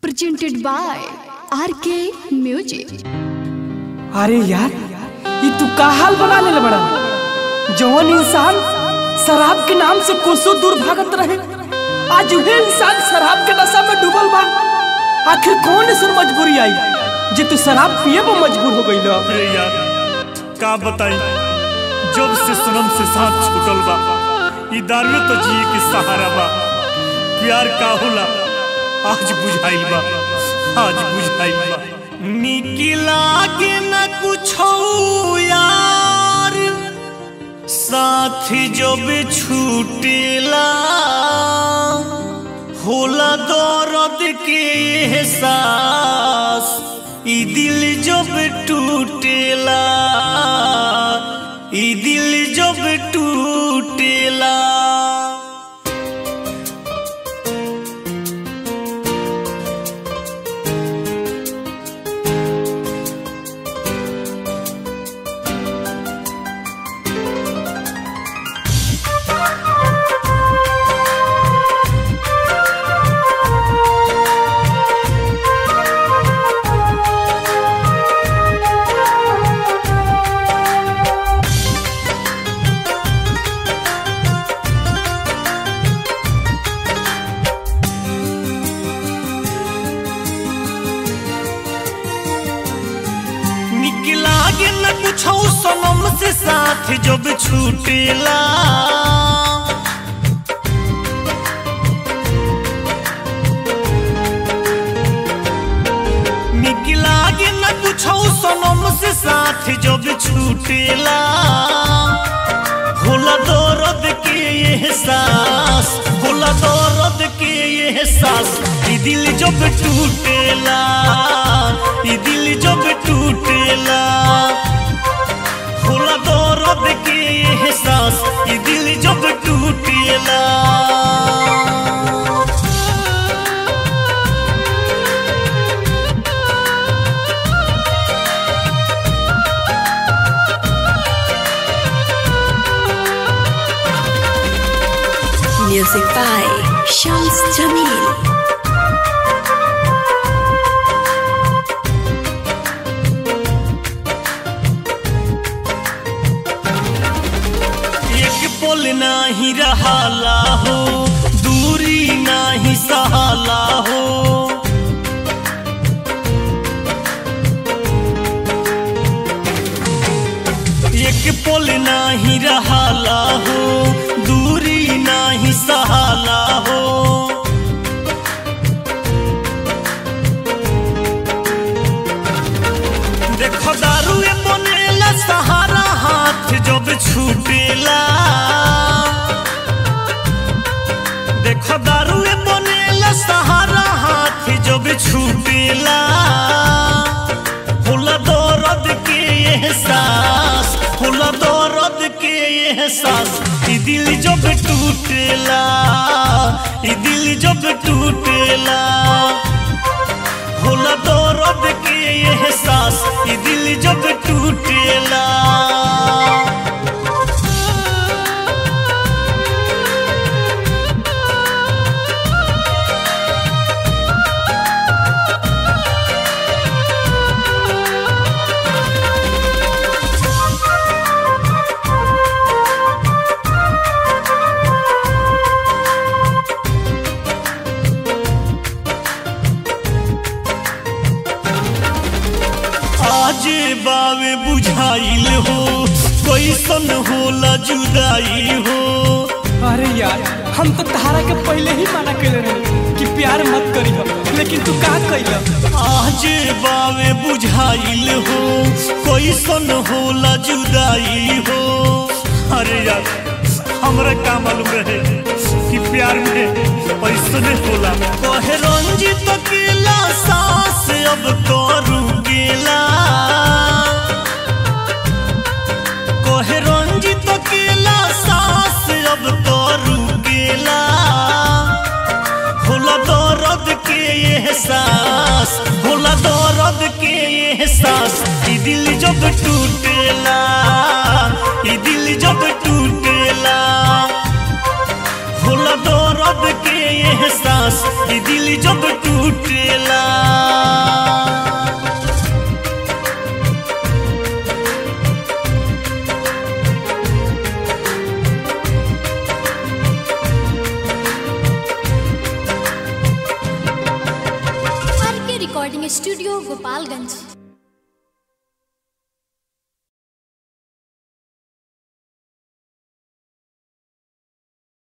presented by RK Music. अरे यार ये तू का हाल बना ले बड़ा जवन इंसान शराब के नाम से कोसों दूर भागत रहे आज वही इंसान शराब के नशा में डूबल बा आखिर कौन ऐसा मजबूरी आई जे तू शराब पिए पर मजबूर हो गई अरे यार का बताई जब से सनम से साथ छूटल बा ई दारू तो जिए के सहारा बा प्यार का होला आज बुझाइल बा आज बुझाइल बा निकी लागे न कुछ यार साथ जब छूटेला होला दर्द के एहसास ई दिल जब टूटेला ई दिल जब टूटेला निकला के न कुछ सनम से साथ जब छूटेला निकला के न कुछ सनम से साथ जब छूटेला होला दर्द के एहसास होला दर्द के एहसास ई दिल जब टूटेला ई दिल जब टूटेला होला दर्द के एहसास ई दिल जब टूटेला Music by Shams Jamil. एक पल नाही रहाला हो दूरी नाही सहाला हो एक पल नाही रहाला हो दूरी नाही सहाला हो देखो दारू ए बनेला सहारा हाथ जब छूटेला देखो दारू ए बनेला सहारा हाथ जब छूटेला होला दर्द के एहसास होला दर्द के एहसास ई दिल जब टूटेला ई दिल जब टूटेला होला दर्द के एहसास ई दिल जब टूटेला आज बावे बुझाइल हो कैसन होला जुदाई हो अरे यार हम तो तहारा के पहले ही मना कर रहे कि प्यार मत करी हो लेकिन तू का कैल आज बावे बुझाइल हो कैसन होला जुदाई हो अरे यार हमरा का मालूम रहे कि प्यार में ऐसने होला कहे रंजित अकेला सांस अब करू गेला कहे रंजित अकेला सांस अब करू गेला होला दर्द के एहसास होला दर्द के एहसास ई दिल जब टूटेला ई दिल जब टूटेला होला दर्द के एहसास ई दिल जब टूटेला स्टूडियो गोपालगंज